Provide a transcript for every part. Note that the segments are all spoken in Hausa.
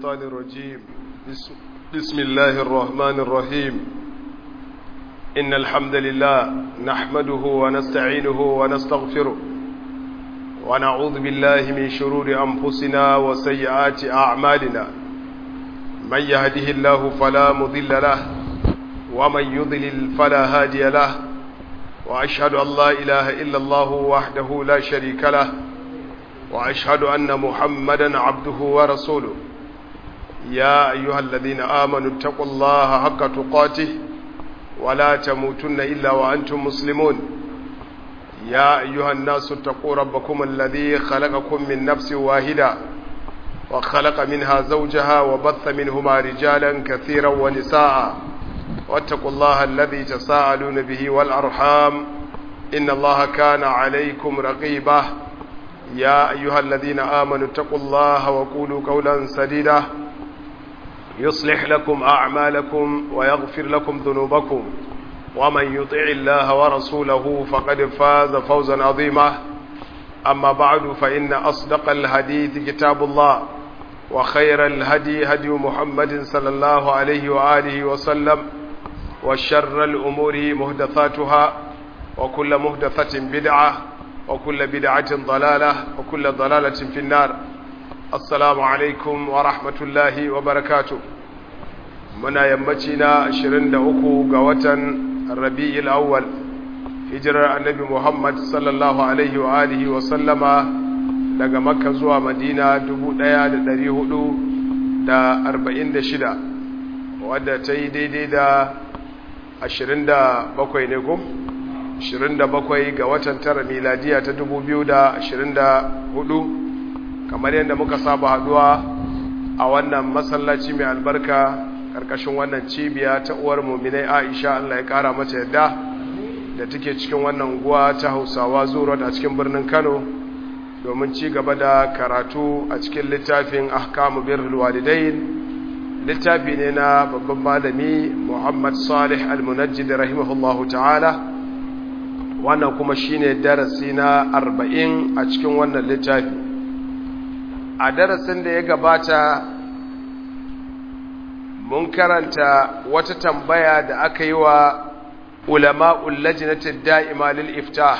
الشيطان الرجيم بسم, بسم الله الرحمن الرحيم إن الحمد لله نحمده ونستعينه ونستغفره ونعوذ بالله من شرور أنفسنا وسيئات أعمالنا من يهده الله فلا مضل له ومن يضلل فلا هادي له وأشهد أن لا إله إلا الله وحده لا شريك له وأشهد أن محمدا عبده ورسوله يا أيها الذين آمنوا اتقوا الله حق تقاته ولا تموتن إلا وأنتم مسلمون يا أيها الناس اتقوا ربكم الذي خلقكم من نفس واحدة وخلق منها زوجها وبث منهما رجالا كثيرا ونساء واتقوا الله الذي تساءلون به والأرحام إن الله كان عليكم رقيبا يا أيها الذين آمنوا اتقوا الله وقولوا قولا سديدا يصلح لكم أعمالكم ويغفر لكم ذنوبكم ومن يطع الله ورسوله فقد فاز فوزا عظيما أما بعد فإن أصدق الحديث كتاب الله وخير الهدي هدي محمد صلى الله عليه وآله وسلم وشر الأمور مهدثاتها وكل مهدثة بدعة وكل بدعة ضلالة وكل ضلالة في النار السلام عليكم ورحمة الله وبركاته muna yammaci na 23 ga watan rabi'il awwal hijirar annabi muhammad sallallahu alaihi wa alihi wa sallama daga makka zuwa madina 1446 wadda ta yi daidai da 27 ne ko 27 ga watan tara miladiya ta 2024 kamar yadda muka saba haduwa a wannan masallaci mai albarka karkashin wannan cibiya ta uwar muminai Aisha Allah ya kara mata yadda da take cikin wannan guwa ta Hausawa Zuro a cikin birnin Kano domin ci gaba da karatu a cikin littafin Ahkamu Birrul Walidain littafi ne na babban malami Muhammad Salih Al-Munajjid rahimahullahu ta'ala wannan kuma shine darasi na 40 a cikin wannan littafi a darasin da ya gabata mun karanta wata tambaya da aka yi wa ulama'ul lajnatin da'ima lil iftah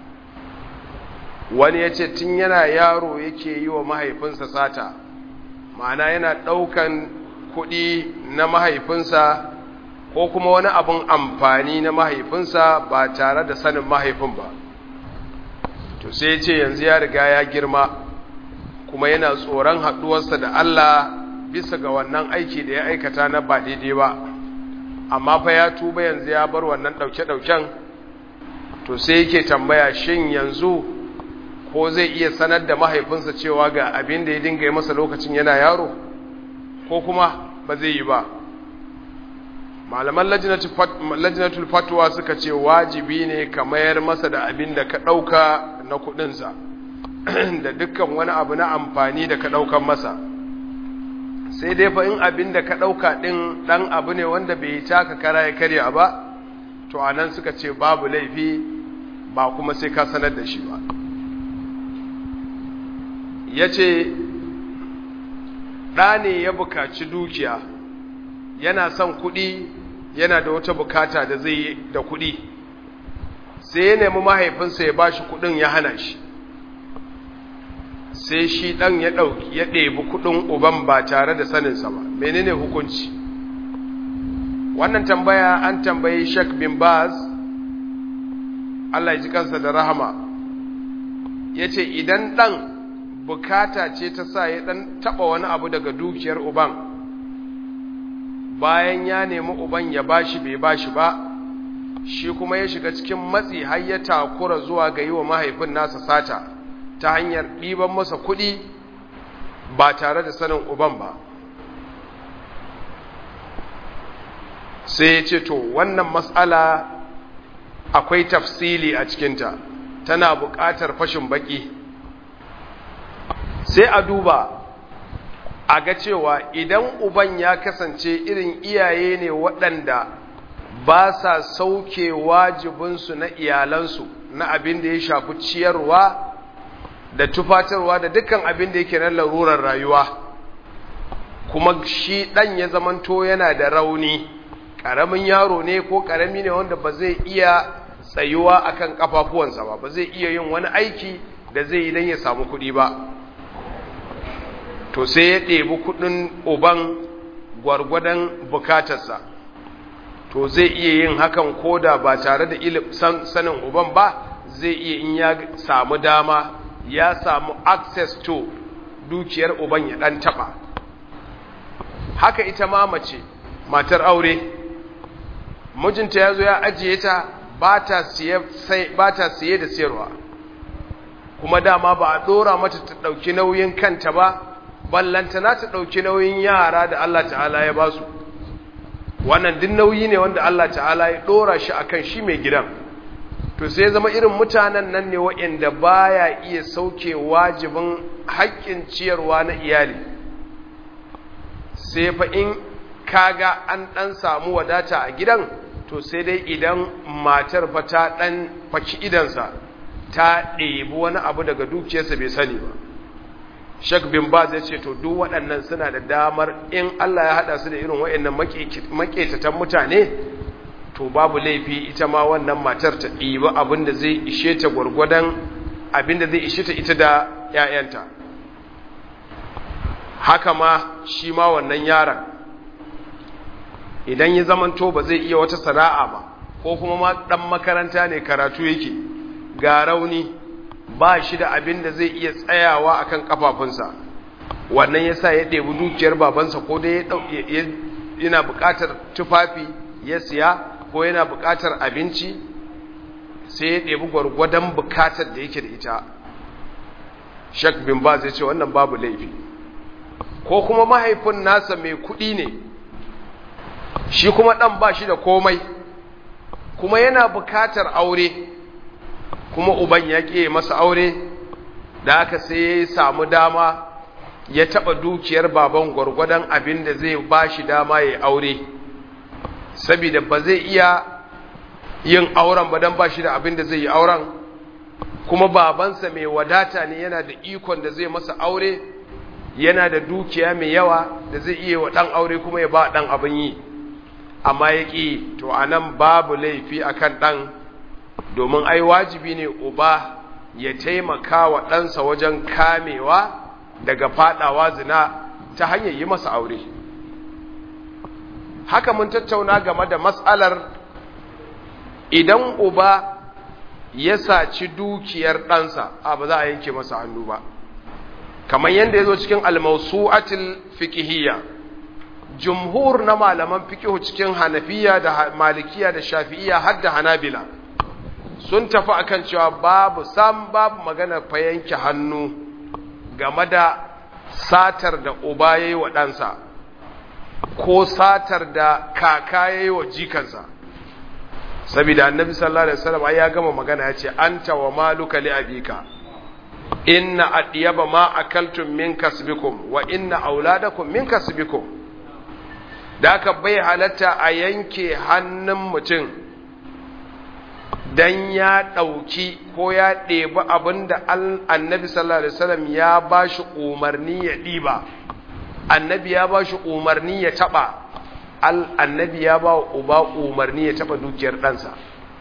wani ya ce tun yana yaro yake yi wa mahaifinsa sata ma'ana yana ɗaukan kuɗi na mahaifinsa ko kuma wani abin amfani na mahaifinsa ba tare da sanin mahaifin ba to sai ce yanzu ya riga ya girma kuma yana tsoron haɗuwarsa da Allah bisa ga wannan aiki da ya aikata na ba daidai ba amma fa ya tuba yanzu ya bar wannan ɗauke-ɗauken to sai yake tambaya shin yanzu ko zai iya sanar da mahaifinsa cewa ga abin da ya dinga yi masa lokacin yana yaro ko kuma ba zai yi ba malaman lajinatul fatwa suka ce wajibi ne ka mayar masa da abin da ka ɗauka na kuɗinsa da dukkan wani abu na amfani da ka ɗaukan masa sai dai fa in abin da ka ɗauka ɗin ɗan abu ne wanda bai taka kara ya karya ba to a nan suka ce babu laifi ba kuma sai ka sanar da shi ba ya ce ɗa ne ya bukaci dukiya yana son kuɗi yana da wata bukata da zai yi da kuɗi sai ya nemi mahaifinsa ya ba shi kuɗin ya hana shi sai shi ɗan ya ɗauki ya ɗebi kuɗin uban ba tare da saninsa ba menene hukunci wannan tambaya an tambayi shek bin baz Allah ya ji kansa da rahama ya ce idan ɗan bukata ce ta sa ya ɗan taɓa wani abu daga dukiyar uban bayan ya nemi uban ya bashi bai bashi ba shi kuma ya shiga cikin matsi har ya takura zuwa ga yi wa mahaifin nasa sata ta hanyar ɗiban masa kuɗi ba tare da sanin uban ba sai ya ce to wannan matsala akwai tafsili a cikinta tana buƙatar fashin baƙi sai a duba a ga cewa idan uban ya kasance irin iyaye ne waɗanda ba sa sauke wajibinsu na iyalansu na abin da ya shafi ciyarwa da tufatarwa da dukkan abin da yake na larurar rayuwa kuma shi ɗan ya zamanto yana da rauni ƙaramin yaro ne ko ƙarami ne wanda ba zai iya tsayuwa akan ƙafafuwansa ba ba zai iya yin wani aiki da zai yi don ya samu kuɗi ba to sai ya ɗebi kuɗin uban gwargwadon bukatarsa to zai iya yin hakan koda ba tare da sanin uban ba zai iya in ya samu dama ya samu access to dukiyar uban ya ɗan taɓa haka ita ma mace matar aure mijinta ya zo ya ajiye ta ba ta siye da siyarwa kuma dama ba a ɗora mata ta ɗauki nauyin kanta ba ballantana ta ɗauki nauyin yara da Allah ta'ala ya ba su wannan duk nauyi ne wanda Allah ta'ala ya ɗora shi a kan shi mai gidan to sai zama irin mutanen nan ne waɗanda baya iya sauke wajibin haƙƙin ciyarwa na iyali sai fa in kaga an ɗan samu wadata a gidan to sai dai idan matar fa ta ɗan faki idansa ta ɗebi wani abu daga dukiyarsa bai sani ba Sheikh bin Baz ya ce to duk waɗannan suna da damar in Allah ya haɗa su da irin waɗannan maƙetatan mutane to babu laifi ita ma wannan matar ta ɗibi abin da zai ishe ta gwargwadon abin da zai ishe ta ita da ‘ya'yanta haka ma shi ma wannan yaron idan ya zamanto ba zai iya wata sana'a ba ko kuma ma ɗan makaranta ne karatu yake ga rauni ba shi da abin da zai iya tsayawa akan kafafunsa wannan yasa ya ɗebi dukiyar babansa ko dai yana buƙatar tufafi ya siya ko yana buƙatar abinci sai ya ɗebi gwargwadon buƙatar da yake da ita shak bin ba zai ce wannan babu laifi ko kuma mahaifin nasa mai kuɗi ne shi kuma ɗan ba shi da komai kuma yana buƙatar aure kuma uban ya ƙe masa aure da aka sai ya samu dama ya taɓa dukiyar baban gwargwadon abin da zai ba shi dama ya aure saboda ba zai iya yin auren ba don ba shi da abin da zai yi auren kuma babansa mai wadata ne yana da ikon da zai masa aure yana da dukiya mai yawa da zai iya wa ɗan aure kuma ya ba ɗan abin yi amma ya ƙi to a nan babu laifi a kan ɗan domin ai wajibi ne uba ya taimaka wa ɗansa wajen kamewa daga faɗawa zina ta hanyar yi masa aure haka mun tattauna game da matsalar idan uba ya saci dukiyar ɗansa a ba za a yanke masa hannu ba kamar yadda ya zo cikin almausu'atil fikihiyya jumhur na malaman fikihu cikin hanafiya da malikiya da shafi'iya har da hanabila sun tafi akan cewa babu sam babu magana fa yanke hannu game da satar da uba yayi wa ɗansa ko satar da kaka yayi wa jikansa saboda annabi sallallahu alaihi wasallam ya gama magana ya ce anta wa maluka li abika inna adyaba ma akaltum min kasbikum wa inna auladakum min kasbikum da aka bai halatta a yanke hannun mutum dan ya ɗauki ko ya ɗebi abin da annabi sallallahu alaihi wasallam ya ba shi umarni ya ɗiba annabi ya ba shi umarni ya taɓa annabi ya ba uba umarni ya taɓa dukiyar ɗansa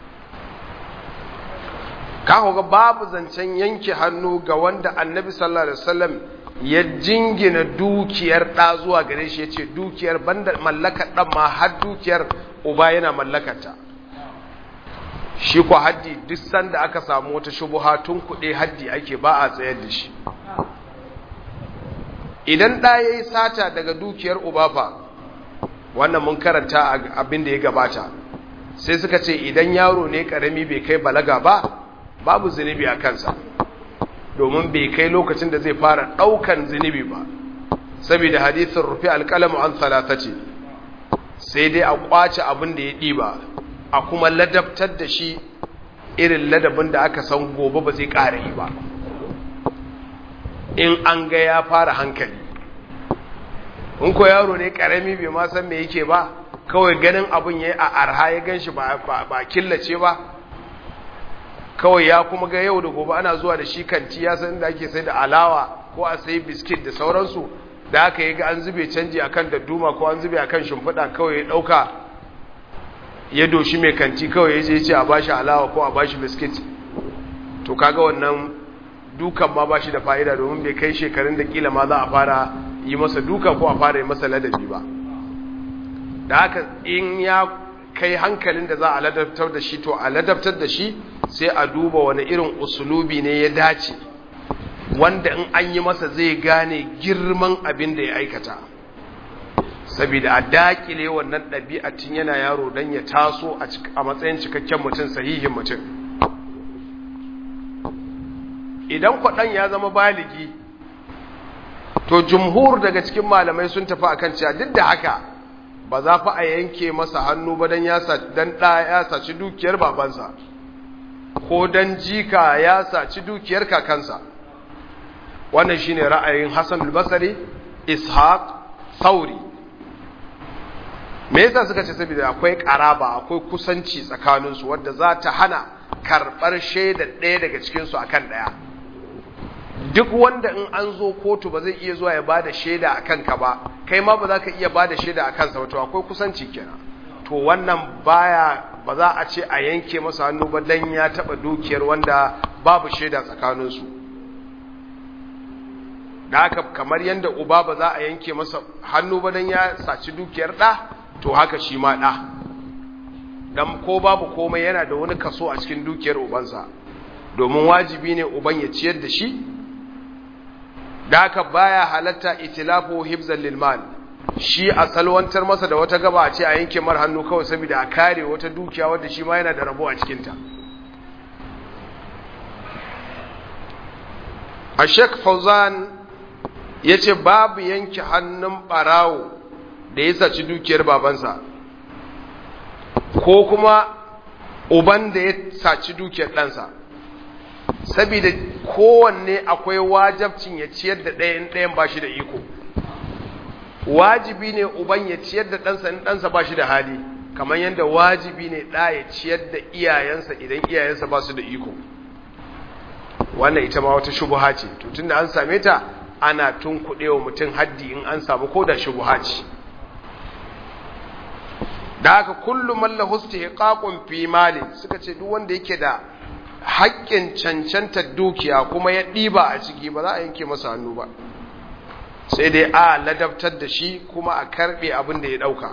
ka ga babu zancen yanke hannu ga wanda annabi sallallahu alaihi wasallam ya jingina dukiyar ɗa zuwa gare shi ya ce dukiyar banda mallakar ɗan ma har dukiyar uba yana mallakarta shi ko haddi duk sanda aka samu wata shubuha tun kuɗe haddi ake ba a tsayar da shi idan ɗa ya yi sata daga dukiyar uba fa wannan mun karanta abin da ya gabata sai suka ce idan yaro ne ƙarami bai kai balaga ba babu zunubi a kansa domin bai kai lokacin da zai fara ɗaukan zunubi ba saboda hadithin rufe alƙalamu an talata ce sai dai a ƙwace abin da ya ɗiba a kuma ladabtar da shi irin ladabin da aka san gobe ba zai ƙara yi ba in an ga ya fara hankali in ko yaro ne ƙarami bai ma san me yake ba kawai ganin abin ya yi a arha ya gan shi ba killace ba kawai ya kuma ga yau da gobe ana zuwa da shi kanti ya san da ake sai da alawa ko a sai biskit da sauransu da aka yi ga an zube canji akan dadduma ko an zube akan shimfiɗa kawai ya ɗauka ya doshi mai kanti kawai ya je ce a bashi alawa ko a bashi biskit to kaga wannan dukan ma bashi da fa'ida domin bai kai shekarun da kila ma za a fara yi masa duka ko a fara yi masa ladabi ba da haka in ya kai hankalin da za a ladabtar da shi to a ladabtar da shi sai a duba wani irin usulubi ne ya dace wanda in an yi masa zai gane girman abin da ya aikata saboda a dakile wannan ɗabi'a tun yana yaro don ya taso a matsayin cikakken mutum sahihin mutum idan kwaɗan ya zama baligi to jumhur daga cikin malamai sun tafi akan cewa duk da haka ba za fa a yanke masa hannu ba don ɗa ya saci dukiyar babansa ko don jika ya saci dukiyar kakansa wannan shine ra'ayin hassan al-basari ishaq sauri me yasa suka ce saboda akwai karaba akwai kusanci tsakaninsu wadda za ta hana karɓar shaida ɗaya daga cikinsu akan ɗaya duk wanda in an zo kotu ba zai iya zuwa ya bada shaida a kanka ba kai ma ba za ka iya bada shaida a kansa wato akwai kusanci kenan to wannan baya ba za a ce a yanke masa hannu ba dan ya taba dukiyar wanda babu shaida tsakaninsu da haka kamar yadda uba ba za a yanke masa hannu ba dan ya saci dukiyar ɗa to haka shi ma ɗa dan ko babu komai yana da wani kaso a cikin dukiyar ubansa domin wajibi ne uban ya ciyar da shi da haka baya halatta itilafu hibzan lil mal shi a salwantar masa da wata gaba a ce a yanke mar hannu kawai saboda a kare wata dukiya wadda shi ma yana da rabo a cikinta a shek fauzan ya ce babu yanke hannun barawo da ya saci dukiyar babansa ko kuma uban da ya saci dukiyar ɗansa saboda kowanne akwai wajabcin ya ciyar da ɗayan ɗayan ba shi da iko wajibi ne uban ya ciyar da ɗansa in ɗansa ba shi da hali kamar yadda wajibi ne ɗa ya ciyar da iyayensa idan iyayensa ba su da iko wannan ita ma wata shubuha ce to tunda an same ta ana tun wa mutum haddi in an samu ko da shubuha ce da haka kullum mallahu istihqaqun fi mali suka ce duk wanda yake da haƙƙin cancantar dukiya kuma ya ɗiba a ciki ba za a yanke masa hannu ba sai dai a ladabtar da shi kuma a karɓe abin da ya ɗauka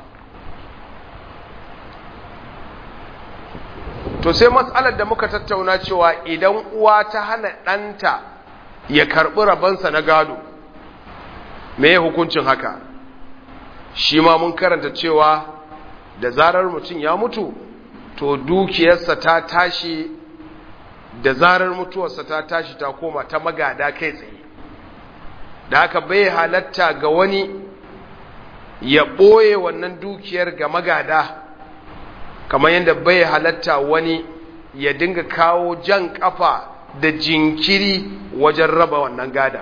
to sai matsalar da muka tattauna cewa idan uwa ta hana ɗanta ya karɓi rabansa na gado me ya hukuncin haka shi ma mun karanta cewa da zarar mutum ya mutu to dukiyarsa ta tashi da zarar mutuwarsa ta tashi ta koma ta magada kai tsaye da haka bai halatta ga wani ya ɓoye wannan dukiyar ga magada kamar yadda bai halatta wani ya dinga kawo jan kafa da jinkiri wajen raba wannan gada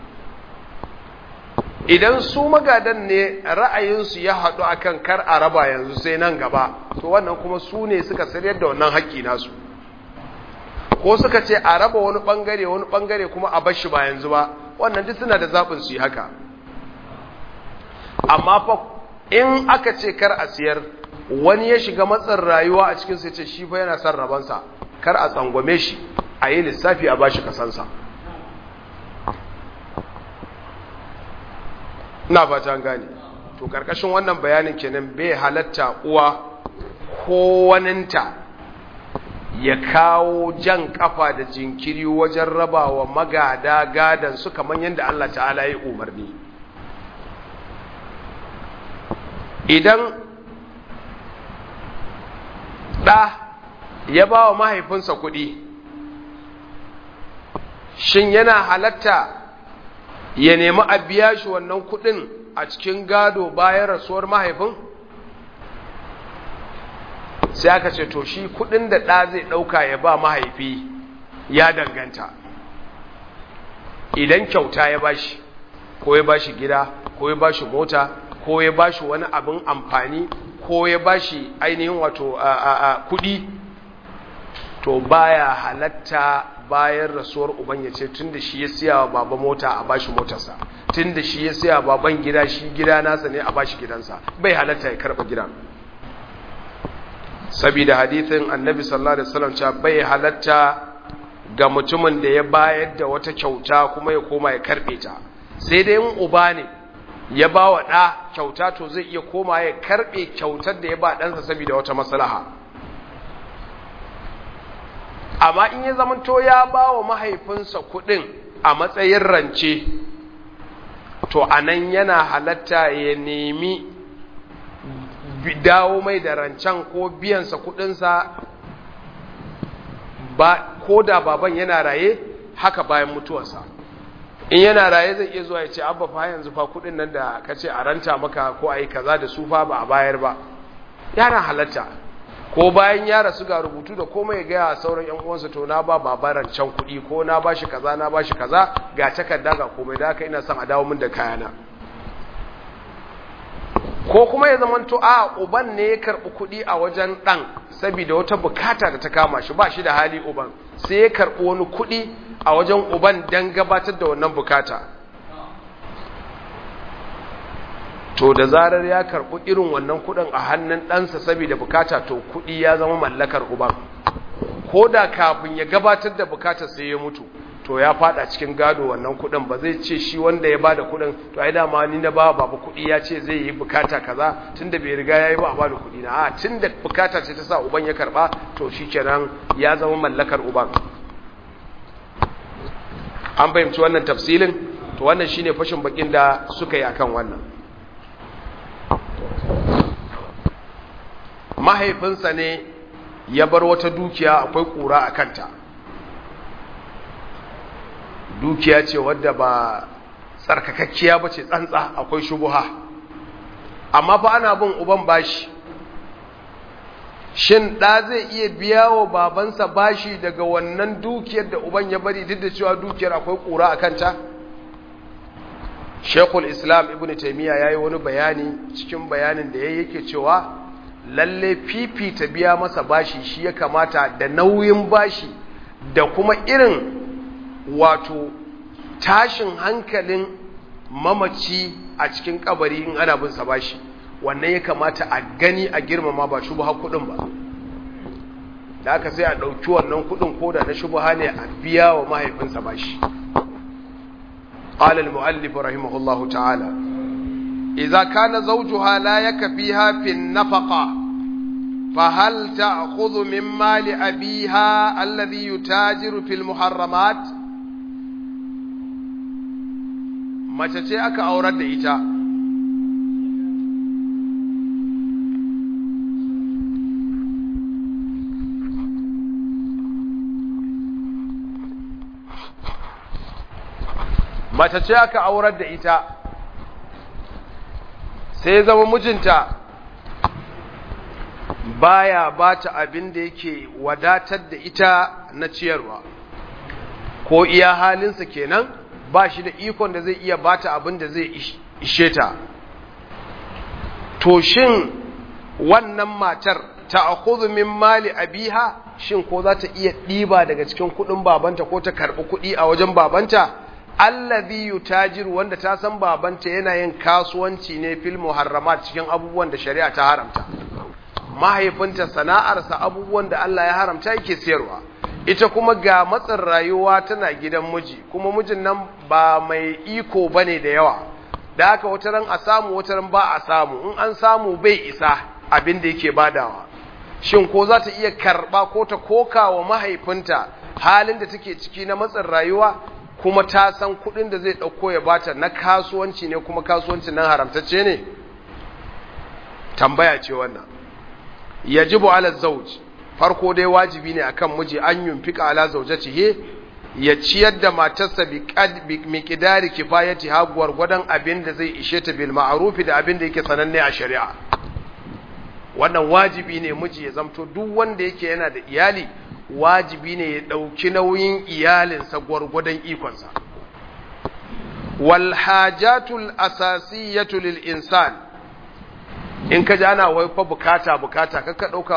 idan su magadan ne ra'ayinsu ya haɗu akan kar a raba yanzu sai nan gaba to wannan kuma su ne suka sayar da wannan haƙƙi nasu ko suka ce a raba wani ɓangare wani ɓangare kuma a bashi ba yanzu ba wannan duk suna da zaɓin su yi haka amma fa in aka ce kar a siyar wani ya shiga matsin rayuwa a cikin sai ce shi fa yana son rabansa kar a tsangwame shi a yi lissafi a bashi kasansa ina fata an gane to karkashin wannan bayanin kenan bai halatta uwa ko waninta ya kawo jan kafa da jinkiri wajen rabawa magada gadan su kamar yadda Allah ta'ala ya umarni idan ɗa ya ba wa mahaifinsa kuɗi shin yana halatta ya nemi a biya shi wannan kuɗin a cikin gado bayan rasuwar mahaifin sai aka ce to shi kuɗin da ɗa zai ɗauka ya ba mahaifi ya danganta idan kyauta ya bashi ko ya bashi gida ko ya bashi mota ko ya bashi wani abin amfani ko ya bashi ainihin wato kuɗi to baya halatta bayan rasuwar uban ya ce tun da shi ya siya wa baba mota a bashi motarsa tun da shi ya siya baban gida shi gida nasa ne a bashi gidansa bai halatta ya karɓa gidan saboda hadithin annabi sallallahu alaihi wasallam cewa bai halatta ga mutumin da ya bayar da wata kyauta kuma ya koma ya karɓe ta sai dai in uba ne ya ba wa ɗa kyauta to zai iya koma ya karɓe kyautar da ya ba ɗansa saboda wata maslaha amma in ya zamanto ya ba wa mahaifinsa kuɗin a matsayin rance to a nan yana halatta ya nemi dawo mai da rancen ko biyansa kuɗinsa ba ko da baban yana raye haka bayan mutuwarsa in yana raye zai iya zuwa ya ce abba fa yanzu fa kuɗin nan da ka ce a ranta maka ko a yi kaza da su fa ba a bayar ba yana halatta ko bayan ya rasu ga rubutu da komai ya gaya sauran yan uwansa to na ba babaran can kuɗi ko na bashi kaza na bashi kaza ga takarda ga komai da haka ina son a dawo min da kayana ko kuma ya zama to a uban ne ya karɓi kuɗi a wajen ɗan saboda wata bukata da ta kama shi ba shi da hali uban sai ya karɓi wani kuɗi a wajen uban don gabatar da wannan bukata to da zarar ya karɓi irin wannan kuɗin a hannun ɗansa saboda bukata to kuɗi ya zama mallakar uban ko da kafin ya gabatar da bukatar sai ya mutu to ya fada cikin gado wannan kuɗin ba zai ce shi wanda ya bada kuɗin to ai dama ni na ba babu kuɗi ya ce zai yi bukata kaza tunda bai riga yayi ba a bada kuɗi na a tunda bukata ce ta sa uban ya karba to shikenan ya zama mallakar uban an fahimci wannan tafsilin to wannan shine fashin bakin da suka yi akan wannan mahaifinsa ne ya bar wata dukiya akwai kura a kanta dukiya ce wadda ba tsarkakakkiya ba ce tsantsa akwai shubuha amma fa ana bin uban bashi shin ɗa zai iya biya wa babansa bashi daga wannan dukiyar da uban ya bari duk da cewa dukiyar akwai ƙura a kanta shekul islam ibn taimiyya ya yi wani bayani cikin bayanin da ya yake cewa lalle fifita biya masa bashi shi ya kamata da nauyin bashi da kuma irin wato tashin hankalin mamaci a cikin kabari in ana bin sa bashi wannan ya kamata a gani a girmama ba shubha kudin ba da aka sai a ɗauki wannan kudin koda na shubha ne a biya wa mahaifinsa bashi قال المؤلف رحمه الله تعالى إذا كان زوجها لا يكفيها في النفقة فهل تأخذ من مال أبيها الذي يتاجر في المحرمات mace ce aka aurar da ita mace ce aka aurar da ita sai zama mijinta baya bata abin da yake wadatar da ita na ciyarwa ko iya halinsa kenan ba shi da ikon da zai iya bata abin da zai ishe ta to shin wannan matar ta akhudhu min mali abiha shin ko za ta iya ɗiba daga cikin kuɗin babanta ko ta karɓi kuɗi a wajen babanta allazi yutajiru wanda ta san babanta yana yin kasuwanci ne fil muharramat cikin abubuwan da shari'a ta haramta mahaifinta sana'arsa abubuwan da Allah ya haramta yake sayarwa ita kuma ga matsin rayuwa tana gidan miji kuma mijin nan ba mai iko bane da yawa da haka wata ran a samu wata ran ba a samu in an samu bai isa abin da yake badawa shin ko za ta iya karba ko ta koka wa mahaifinta halin da take ciki na matsin rayuwa kuma ta san kudin da zai dauko ya bata na kasuwanci ne kuma kasuwancin nan haramtacce ne tambaya ce wannan yajibu ala zawj farko dai wajibi ne akan miji an yunfika ala zawjatihi ya ciyar da matarsa bi miqdari kifayati ha gwargwadon abin da zai ishe ta bil ma'ruf da abin da yake sananne a shari'a wannan wajibi ne miji ya zamto duk wanda yake yana da iyali wajibi ne ya dauki nauyin iyalinsa gwargwadon ikonsa wal hajatul asasiyatu lil insan in ka ji ana wai fa bukata bukata ka dauka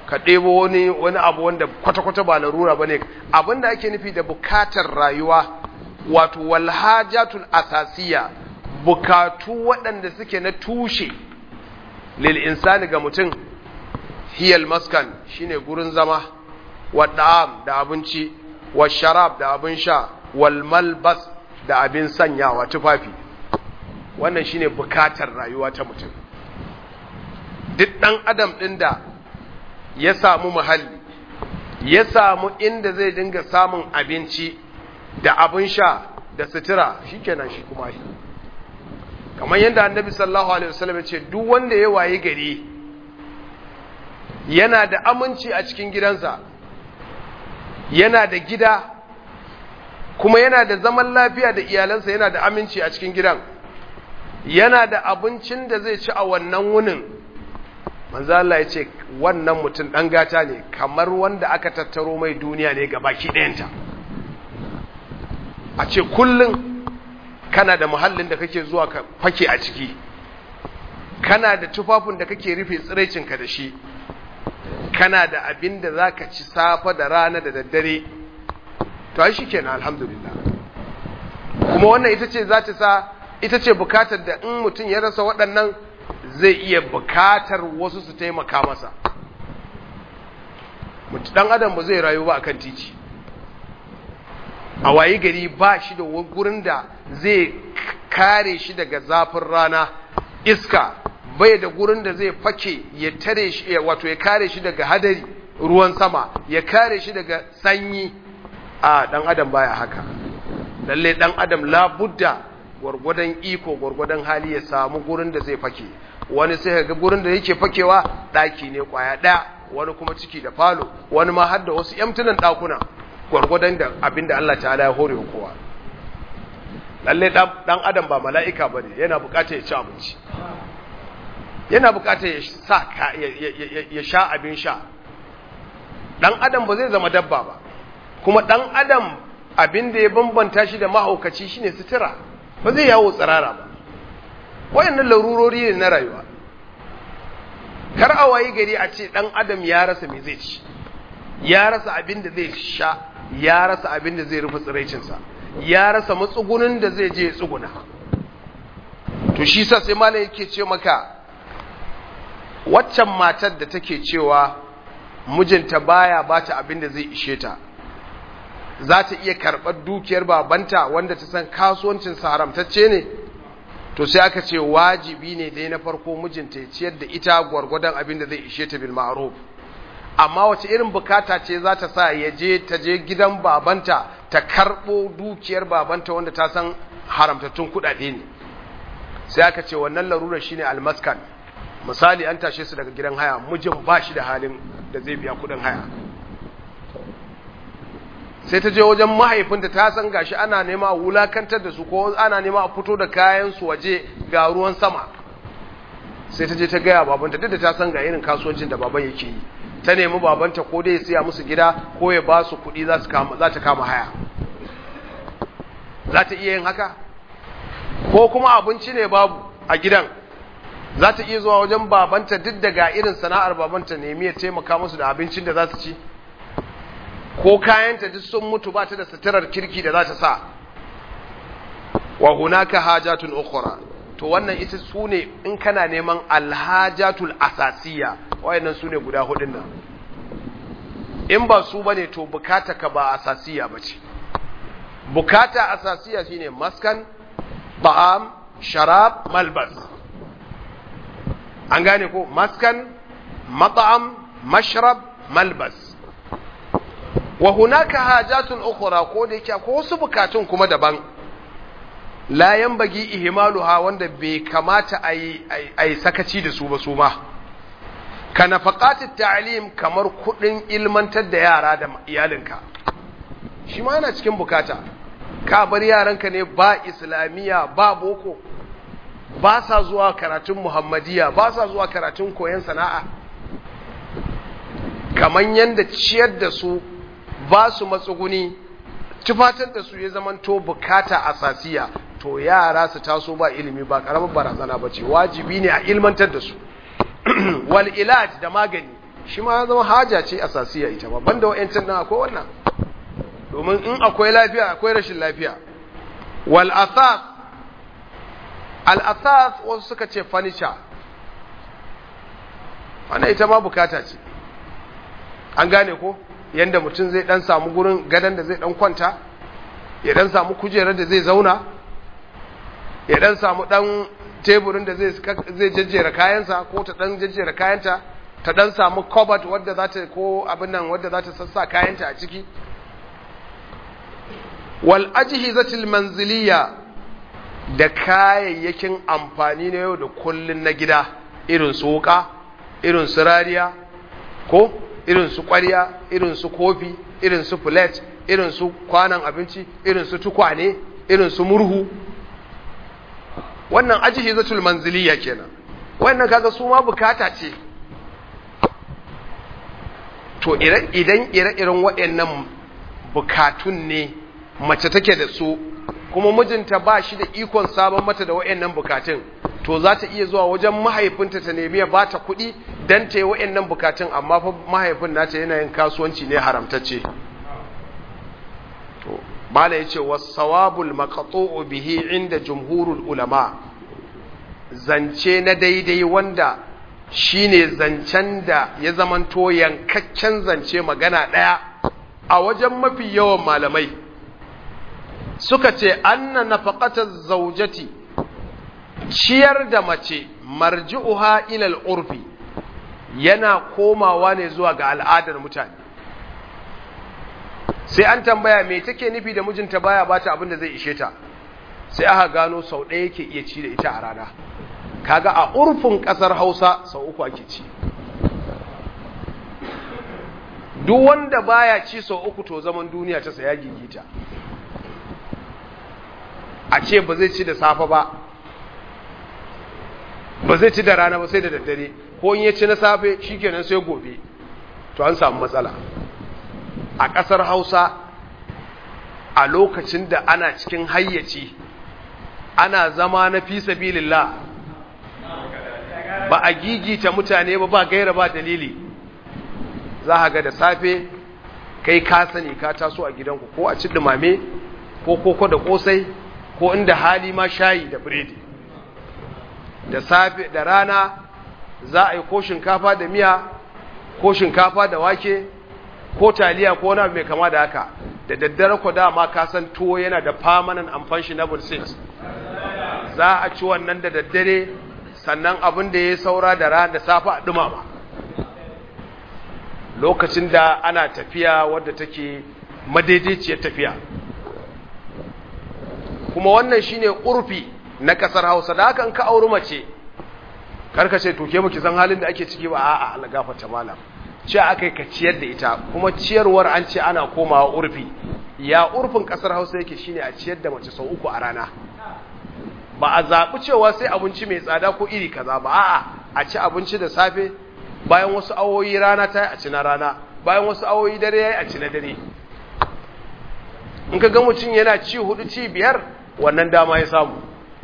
ka ɗebo wani wani abu wanda kwata-kwata ba larura ba ne abinda ake nufi da bukatar rayuwa wato walhajatul asasiya bukatu waɗanda suke na tushe lil insani ga mutum hiyal maskan shine gurin zama wa da'am da abinci wa sharab da abin sha wal malbas da abin sanyawa tufafi wannan shine bukatar rayuwa ta mutum duk ɗan adam ɗin da ya samu muhalli ya samu inda zai dinga samun abinci da abin sha da sutura shikenan shi kuma shi kamar yadda annabi sallallahu alaihi wasallam ya ce duk wanda ya waye gari yana da aminci a cikin gidansa yana da gida kuma yana da zaman lafiya da iyalansa yana da aminci a cikin gidan yana da abincin da zai ci a wannan wunin manzo Allah ya ce wannan mutum dan gata ne kamar wanda aka tattaro mai duniya ne ga baki ɗayanta a ce kullum kana da muhallin da kake zuwa ka fake a ciki kana da tufafin da kake rufe tsiraicinka da shi kana da abin da za ka ci safa da rana da daddare to shi kenan alhamdulillah kuma wannan ita ce za ta sa ita ce bukatar da in mutum ya rasa waɗannan zai iya bukatar wasu su taimaka masa ɗan adam ba zai rayu ba akan titi a wayi gari ba shi da gurin da zai kare shi daga zafin rana iska bai da gurin da zai fake ya tare shi wato ya kare shi daga hadari ruwan sama ya kare shi daga sanyi a dan adam baya haka lalle dan adam labudda gwargwadon iko gwargwadon hali ya samu gurin da zai fake wani sai ga gurin da yake fakewa daki ne kwaya daya wani kuma ciki da falo wani ma har da wasu yamtunan dakuna gwargwadon da abinda Allah ta'ala ya hore kowa lalle dan adam ba mala'ika bane yana bukatar ya ci abinci yana bukatar ya sa ya sha abin sha dan adam ba zai zama dabba ba kuma dan adam abin da ya bambanta shi da mahaukaci shine sutura ba zai yawo tsirara ba wayannan larurori ne na rayuwa kar a wayi gari a ce dan adam ya rasa me zai ci ya rasa abin da zai sha ya rasa abin da zai rufe tsiraicinsa ya rasa matsugunin da zai je ya tsuguna to shi sa sai malam yake ce maka waccan matar da take cewa mijinta baya bata abin da zai ishe ta za ta iya karɓar dukiyar babanta wanda ta san kasuwancin sa haramtacce ne to sai aka ce wajibi ne dai na farko mijinta ya ciyar da ita gwargwadon abin da zai ishe ta bil ma'ruf amma wace irin bukata ce za ta sa ya je ta je gidan babanta ta karɓo dukiyar babanta wanda ta san haramtattun kuɗaɗe ne sai aka ce wannan larurar shine almaskan misali an tashe su daga gidan haya mijin ba shi da halin da zai biya kuɗin haya sai ta je wajen mahaifinta ta san gashi ana nema a wulakantar da su ko ana nema a fito da kayan su waje ga ruwan sama sai ta je ta gaya babanta duk da ta san ga irin kasuwancin da baban yake yi ta nemi babanta ko dai ya siya musu gida ko ya ba su kuɗi za ta kama haya za ta iya yin haka ko kuma abinci ne babu a gidan za ta iya zuwa wajen babanta duk da ga irin sana'ar babanta nemi ya taimaka musu da abincin da za su ci ko kayanta duk sun mutu ba ta da suturar kirki da za ta sa wa hunaka hajatun ukhra to wannan ita su ne in kana neman alhajatul asasiya wayannan su ne guda hudun nan in ba su bane to bukata ka ba asasiya bace bukata asasiya shine maskan ta'am sharab malbas an gane ko maskan mat'am mashrab malbas wa hunaka hajatun ukhra ko da yake ko wasu bukatun kuma daban la yanbagi ihmaluha wanda bai kamata ayi ayi sakaci da su ba su ma ka nafaqatit ta'lim kamar kudin ilmantar da yara da iyalinka shi ma yana cikin bukata ka bar yaranka ne ba islamiya ba boko ba sa zuwa karatun muhammadiya ba sa zuwa karatun koyon sana'a kaman yanda ciyar da su ba su matsuguni tufatar da su ya zamanto bukata asasiya to yara su taso ba ilimi ba karamar barazana ba ce wajibi ne a ilmantar da su wal ilaj da magani shi ma ya zama haja ce asasiya ita ba banda wa'yancin nan akwai wannan domin in akwai lafiya akwai rashin lafiya wal asas al asas wasu suka ce furniture wannan ita ma bukata ce an gane ko yanda mutum zai dan samu gurin gadon da zai dan kwanta ya dan samu kujerar da zai zauna ya dan samu dan teburin da zai zai jejjera kayansa ko ta dan jejjera kayanta ta dan samu cupboard wadda za ta ko abin nan wadda za ta sassa kayanta a ciki wal ajhizatil manziliya da kayayyakin amfani na yau da kullun na gida irin su wuka irin su rariya ko irin su ƙwarya irin su kofi irin su plate irin su kwanan abinci irin su tukwane irin su murhu wannan ajhizatul manziliya kenan wannan kaga su ma bukata ce to idan ire-iren waɗannan bukatun ne mace take da su kuma mijinta ba shi da ikon sabon mata da waɗannan bukatun to za ta iya zuwa wajen mahaifinta ta nemi ya ba ta kuɗi don ta yi waɗannan bukatun amma fa mahaifin nata yana yin kasuwanci ne haramtacce to bala ya ce wasawabul maqtu'u bihi inda jumhurul ulama zance na daidai wanda shine zancen da ya zamanto yankakken zance magana ɗaya a wajen mafi yawan malamai suka ce anna nafaqata zaujati ciyar da mace marji'uha ila al-urfi yana komawa ne zuwa ga al'adar mutane sai an tambaya me take nufi da mijinta baya bata abin da zai ishe ta sai aka gano sau ɗaya yake iya ci da ita a rana kaga a urfin ƙasar Hausa sau uku ake ci duk wanda baya ci sau uku to zaman duniya ta saya gigita a ce ba zai ci da safe ba ba zai ci da rana ba sai da daddare ko in ya ci na safe shikenan sai gobe to an samu matsala a ƙasar Hausa a lokacin da ana cikin hayyaci ana zama na fi sabilillah ba a gigita mutane ba ba gaira ba dalili za a ga da safe kai ka sani ka taso a gidanku ko a ci dumame ko koko da kosai ko inda hali ma shayi da biredi da safe da rana za a yi ko shinkafa da miya ko shinkafa da wake ko taliya ko wani mai kama da haka da daddare ku dama ka san tuwo yana da permanent and functionable six za a ci wannan da daddare sannan abin da ya saura da rana da safe a dumama lokacin da ana tafiya wadda take madaidaiciyar tafiya kuma wannan shine urfi na kasar Hausa da haka in ka auri mace karka ce to ke baki san halin da ake ciki ba a'a Allah gafarta malam ce akai ka ciyar da ita kuma ciyarwar an ce ana komawa urfi ya urfin kasar Hausa yake shine a ciyar da mace sau uku a rana ba a zaɓi cewa sai abinci mai tsada ko iri kaza ba a'a a ci abinci da safe bayan wasu awoyi rana ta yi a ci na rana bayan wasu awoyi dare ya yi a ci na dare in ka ga mutum yana ci hudu ci biyar wannan dama ya samu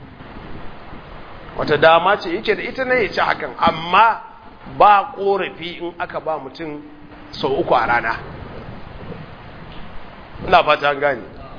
wata dama ce yake da ita ne ya ci hakan amma ba korafi in aka ba mutum sau uku a rana ina fata gani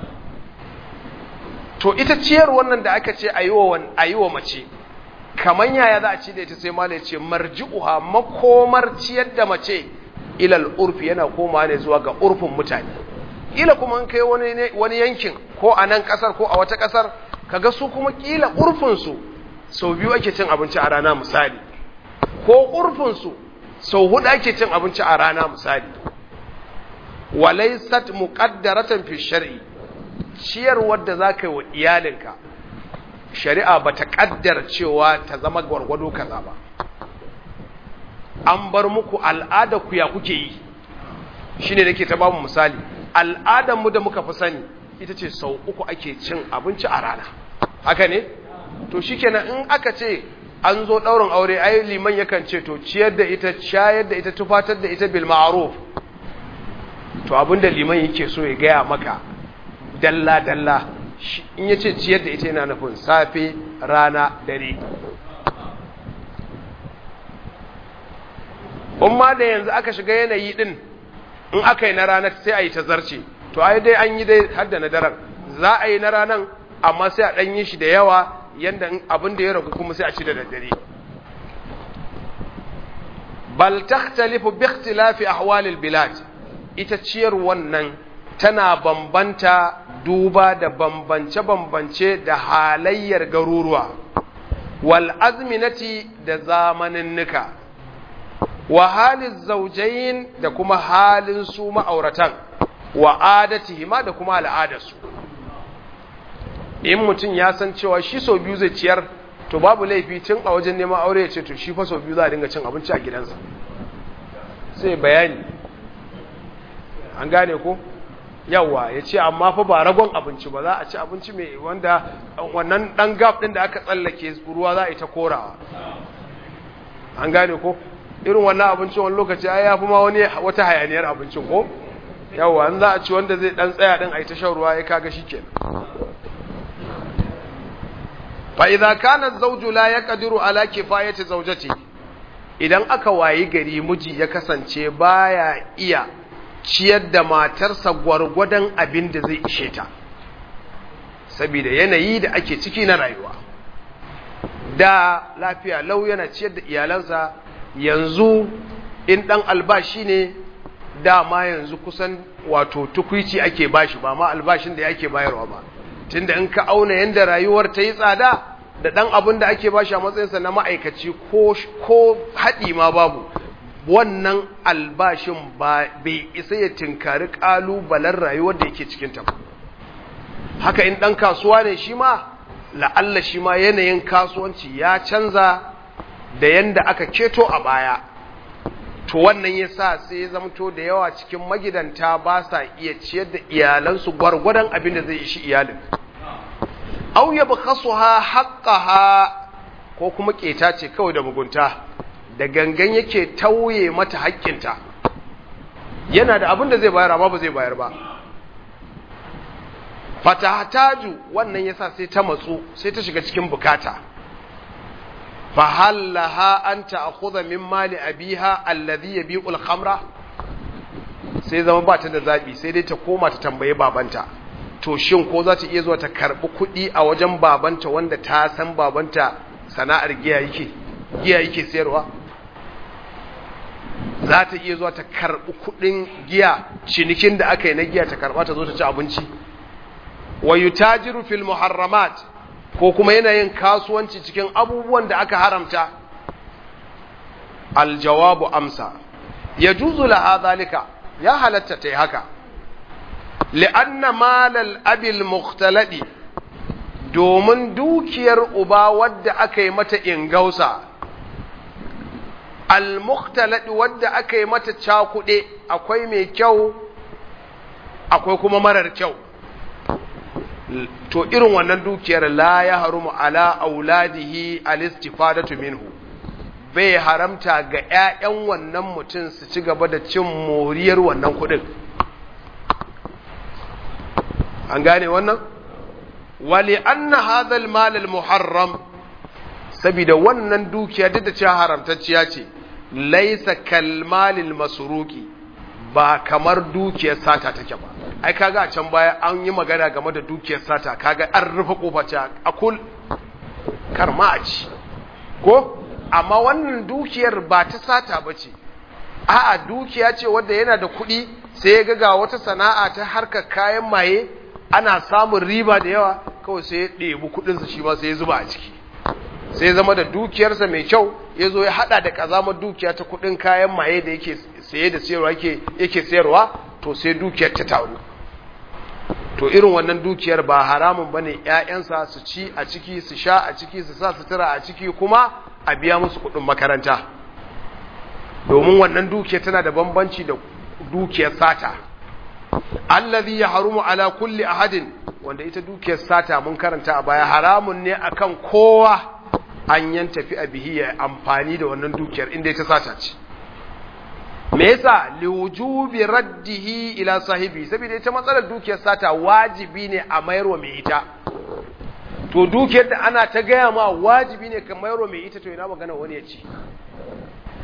to ita ciyar wannan da aka ce a yi wa mace kamar yaya za a ci da ita sai malai ce marji'uha makomar ciyar da mace ilal urfi yana koma ne zuwa ga urfin mutane kila kuma kai wani yankin ko a nan kasar ko a wata kasar kaga su kuma kila urfinsu sau biyu ake cin abinci a rana misali ko urfinsu sau hudu ake cin abinci a rana misali walaisat muqaddaratan fi shar'i ciyarwar da za ka yi wa iyalinka shari'a ba ta ƙaddar cewa ta zama gwargwado kaza ba an bar muku al'ada ku ya kuke yi shi ne nake ta bamu misali al'adarmu da muka fi sani ita ce sau uku ake cin abinci a rana haka ne to shi kenan in aka ce an zo ɗaurin aure ai liman yakan ce to ciyar da ita shayar da ita tufatar da ita bil ma'ruf to abinda liman yake so ya gaya maka dalla-dalla in ya ce ciyar da ita yana nufin safe rana dare umma da yanzu aka shiga yanayi din in aka yi na ranar sai a yi ta zarce to ai dai an yi dai har da na daren za a yi na ranar amma sai a ɗan yi shi da yawa yanda abin da ya ragu kuma sai a ci da daddare bal takhtalifu bi ikhtilafi ahwalil bilad ita ciyar wannan tana bambanta duba da bambance-bambance da halayyar garuruwa wal azminati da zamaninnika wa halin zaujayin da kuma halin su ma'auratan wa adatihima da kuma al'adarsu in mutum ya san cewa shi sau biyu zai ciyar to babu laifi tun a wajen neman aure ya ce to shi fa sau biyu za a dinga cin abinci a gidansa sai bayani an gane ko yawa ya ce amma fa ba ragon abinci ba za a ci abinci mai wanda wannan dan gap din da aka tsallake ruwa za a yi ta korawa an gane ko irin wannan abincin wani lokaci ai yafi ma wani wata hayaniyar abincin ko yawa an za a ci wanda zai dan tsaya din a yi ta shan ruwa ya kaga shikenan fa idza kana az-zawju la yaqdiru ala kifayati zawjati idan aka wayi gari miji ya kasance baya iya ciyar da matarsa gwargwadon abin da zai ishe ta saboda yanayi da ake ciki na rayuwa da lafiya lau yana ciyar da iyalansa yanzu in dan albashi ne dama yanzu kusan wato tukwici ake bashi ba ma albashin da yake bayarwa ba tunda in ka auna yanda rayuwar ta yi tsada da dan abin da ake bashi a matsayinsa na ma'aikaci ko ko haɗi ma babu wannan albashin ba bai isa ya tinkari ƙalubalen rayuwar da yake cikin ta haka in ɗan kasuwa ne shi ma la'alla shi ma yanayin kasuwanci ya canza da yanda aka keto a baya to wannan ya sa sai ya zamto da yawa cikin magidanta ba sa iya ciyar da iyalansu gwargwadon abin da zai ishi iyalin au ya ha haqqaha ko kuma keta ce kawai da mugunta da gangan yake tauye mata haƙƙinta yana da abin da zai bayar amma ba zai bayar ba fatahataju wannan yasa sai ta matsu sai ta shiga cikin bukata fa hallaha an ta'khudha min mali abiha alladhi yabi'u al-khamra sai zama ba ta da zabi sai dai ta koma ta tambaye babanta to shin ko za ta iya zuwa ta karbi kuɗi a wajen babanta wanda ta san babanta sana'ar giya yake giya yake sayarwa za ta iya zuwa ta karbi kuɗin giya cinikin da aka yi na giya ta karba ta zo ta ci abinci wa yutajiru fil muharramat ko kuma yana yin kasuwanci cikin abubuwan da aka haramta aljawabu amsa yajuzu laha zalika ya halatta ta yi haka li'anna malal abil mukhtaladi domin dukiyar uba wadda aka yi mata ingausa al mukhtaladi wadda aka yi mata cakuɗe akwai mai kyau akwai kuma marar kyau to irin wannan dukiyar la ya harumu ala auladihi al-istifadatu minhu bai haramta ga ƴaƴan wannan mutum su ci gaba da cin moriyar wannan kuɗin an gane wannan wali anna hadha al-mal al-muharram saboda wannan dukiya duk da cewa haramtacciya ce laysa kal mal al-masruqi ba kamar dukiyar sata take ba ai kaga a can baya an yi magana game da dukiyar sata kaga an rufe kofa ta akul karma a ci ko amma wannan dukiyar ba ta sata ba ce a'a dukiya ce wadda yana da kuɗi sai ya ga wata sana'a ta harkar kayan maye ana samun riba da yawa kawai sai ya ɗebi kuɗinsa shi ma sai ya zuba a ciki sai zama da dukiyarsa mai kyau ya zo ya haɗa da ƙazamar dukiya ta kuɗin kayan maye da yake saye da sayarwa yake sayarwa to sai dukiyar ta taru to irin wannan dukiyar ba haramun bane ƴaƴansa su ci a ciki su sha a ciki su sa sutura a ciki kuma a biya musu kuɗin makaranta domin wannan dukiyar tana da bambanci da dukiyar sata allazi yahrumu ala kulli ahadin wanda ita dukiyar sata mun karanta a baya haramun ne akan kowa an yan tafi a bihi ya amfani da wannan dukiyar inda ita sata ce me yasa liwujubi raddihi ila sahibi saboda ita matsalar dukiyar sata wajibi ne a mayarwa mai ita to dukiyar da ana ta gaya ma wajibi ne ka mayarwa mai ita to ina magana wani ya ci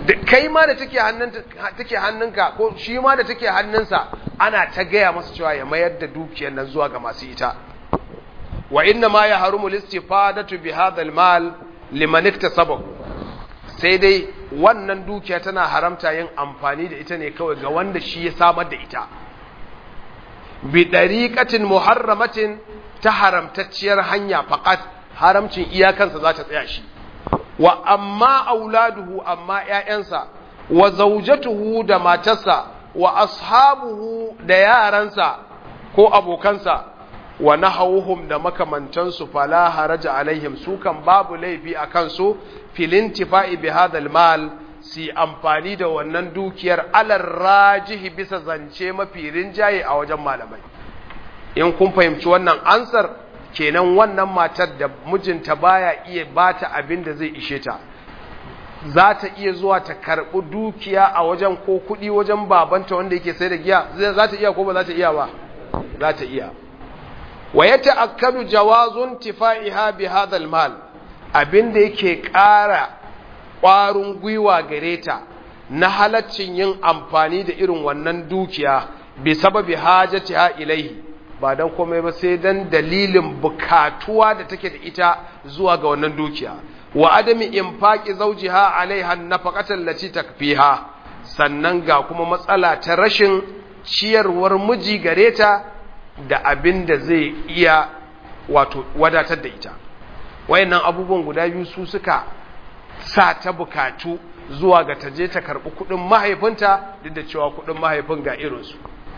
da kai ma da take hannunka take hannunka ko shi ma da take hannunsa ana ta gaya masa cewa ya mayar da dukiyar nan zuwa ga masu ita wa inna ma ya harumu listifadatu bi hadha mal liman iktasabahu sai dai wannan dukiya tana haramta yin amfani da ita ne kawai ga wanda shi ya samar da ita bi dariqatin muharramatin ta haramtacciyar hanya faqat haramcin iyakansa za ta tsaya shi wa amma auladuhu amma ƴaƴansa wa zawjatuhu da matarsa wa ashabuhu da yaransa ko abokansa wa nahawuhum da makamantansu fala haraja alaihim su kan babu laifi a kansu filintifa'i bi hadal mal si amfani da wannan dukiyar alar rajihi bisa zance mafi rinjaye a wajen malamai in kun fahimci wannan ansar kenan wannan matar da mijinta baya iya bata abin da zai ishe ta za ta iya zuwa ta karɓi dukiya a wajen ko kuɗi wajen babanta wanda yake sai da giya za ta iya ko ba za ta iya ba za ta iya wa ya ta'akkadu jawazun tifa'iha bi hadhal mal abinda yake ƙara ƙwarin gwiwa gare ta na halaccin yin amfani da irin wannan dukiya bi sababi hajatiha ilaihi ba dan komai ba sai dan dalilin bukatuwa da take da ita zuwa ga wannan dukiya wa adami infaqi zawjiha alaiha nafaqatan lati takfiha sannan ga kuma matsala ta rashin ciyarwar miji gare ta da abin da zai iya wato wadatar da ita wayannan abubuwan guda biyu su suka sa ta bukatu zuwa ga taje ta karbi kudin mahaifinta duk da cewa kudin mahaifin ga irinsu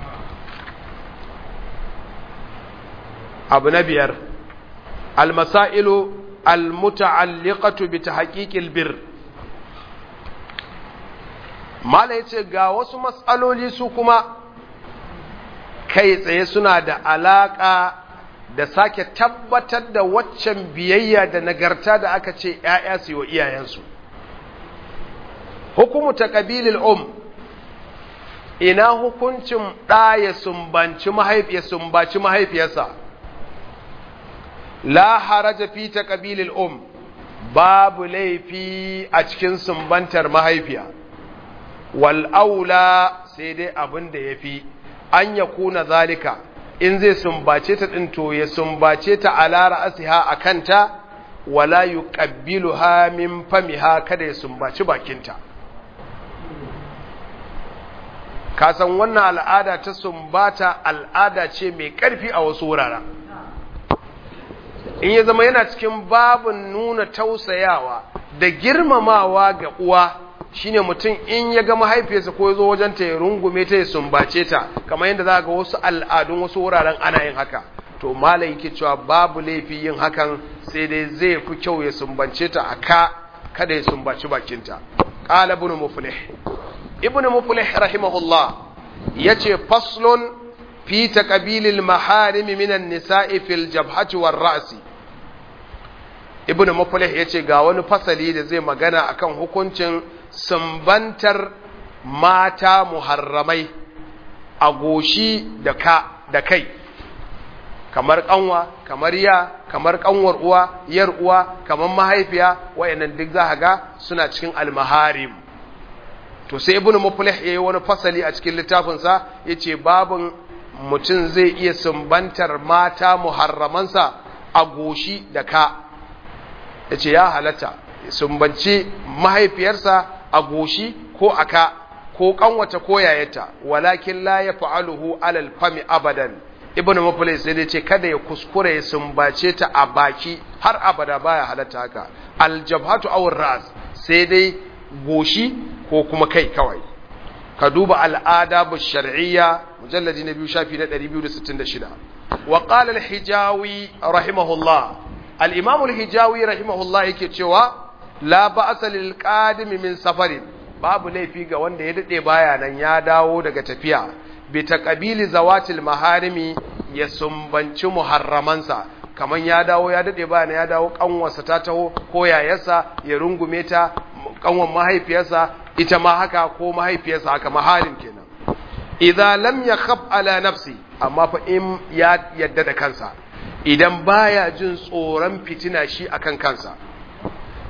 abu na biyar almasailu almuta'alliqatu bi tahqiqil bir mala yace ga wasu matsaloli su kuma kai tsaye suna da alaƙa da sake tabbatar da waccan biyayya da nagarta da aka ce ‘ya'ya su yi wa iyayensu. Hukumu ta ƙabilil um, ina hukuncin ɗa ya sumbanci sumbaci mahaifiyarsa, la haraja fi ta ƙabilil um, babu laifi a cikin sumbantar mahaifiya, wal'aula sai dai abin da ya fi. an ya kuna zalika in zai sumbace ta ɗin to ya sumbace ta ala ra'asiha a kanta wala yuqabbiluha min famiha kada ya sumbaci bakinta ka san wannan al'ada ta sumbata al'ada ce mai ƙarfi a wasu wuraren in ya zama yana cikin babin nuna tausayawa da girmamawa ga uwa shine mutum in ya ga mahaifiyarsa ko ya zo wajen ta ya rungume ta ya sumbace ta kamar yadda za ga wasu al'adun wasu wuraren ana yin haka to malai yake cewa babu laifi yin hakan sai dai zai fi kyau ya sumbance ta a ka kada ya sumbaci bakinta qala ibn muflih ibn muflih rahimahullah yace faslun fi taqbilil maharim minan nisa'i fil jabhati war ra'si ibn muflih yace ga wani fasali da zai magana akan hukuncin sumbantar mata muharramai a goshi da ka da kai kamar kanwa kamar ya kamar kanwar uwa yar uwa kamar mahaifiya wayannan duk za ga suna cikin almaharim to sai ibnu muflih yayi wani fasali a cikin littafin sa yace babun mutum zai iya sumbantar mata muharramansa a goshi da ka yace ya halatta sumbanci mahaifiyarsa a goshi ko aka ko kanwata ko yayata walakin la yaf'aluhu alal fami abadan ibnu muflis sai dai ce kada ya kuskure ya sumbace ta a baki har abada baya halatta haka aljabhatu aw ras sai dai goshi ko kuma kai kawai ka duba al'adabu shar'iyya mujalladi na biyu shafi na 266 wa qala al-hijawi rahimahullah al-imam al-hijawi rahimahullah yake cewa la ba'sa lil qadim min safarin babu laifi ga wanda ya dade baya nan ya dawo daga tafiya bi taqabili zawatil maharimi ya sumbanci muharramansa kaman ya dawo ya dade baya ya dawo kanwarsa ta taho ko yayarsa ya rungume ta kanwan mahaifiyarsa ita ma haka ko mahaifiyarsa haka maharim kenan idza lam yakhaf ala nafsi amma fa in ya yadda da kansa idan baya jin tsoron fitina shi akan kansa